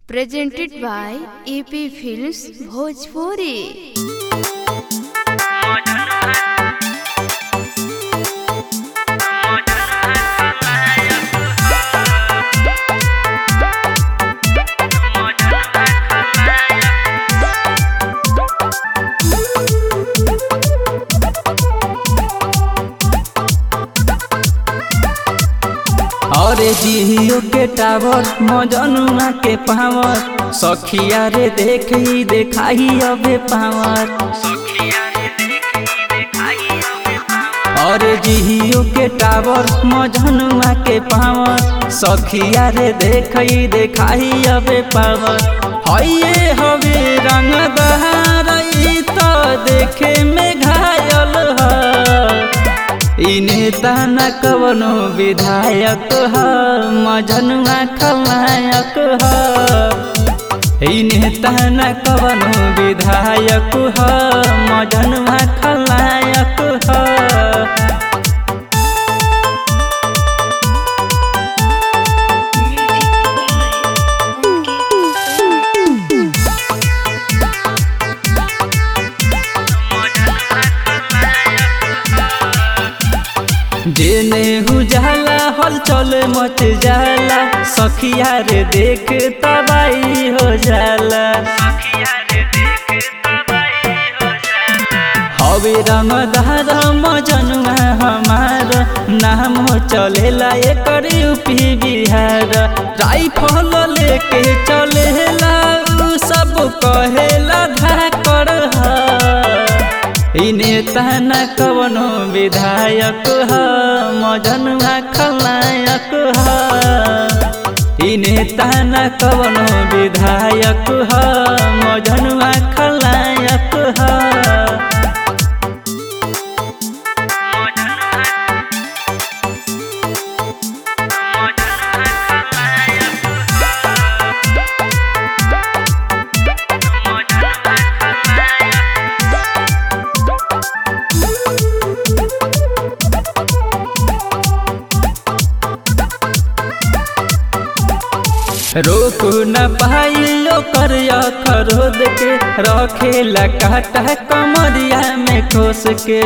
presented by EP Films Bhojpuri. अरे जियो के tower मजनुआ के पावर सखिया रे देखी देखाई अबे पावर अरे जियो के टावर मजनुआ के पावर सखिया रे देखी देखाई अबे पावर हइये हवे रंग दहारई तो देखे में घायल है इ नेता न कवनो विधायक ह मजनुआ खलायक ह इ नेता न कवनो विधायक ह मजनुआ खलायक ह जेने उजाला हलचल मच जाला सखिया रे देख तबाई हो जाला हवे रंगदार मजनुआ हमार नाम चलेला एकर यूपी बिहार राइफल लेके चलेला उ सब कहेला धाकर है इ नेता न कवनो विधायक ह मजनुआ खलायक ह इ नेता न कवनो विधायक ह मजनुआ खलायक ह रोक न पाइलो कर खरोद के रखेला काटा कमरिया में खोस के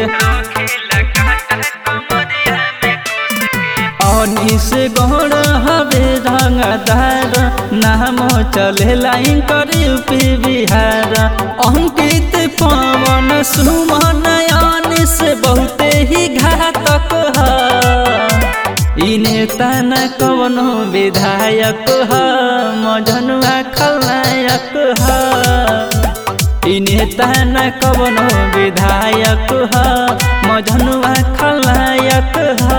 अनिस गौड़ हवे रंगदार नाम चलेला कर यूपी बिहार अंकित पवन सुमन अनिस बहुते ही घातक है इ नेता न कवनो विधायक ह मजनुआ खलायक ह इ नेता न कवनो विधायक ह मजनुआ खलायक ह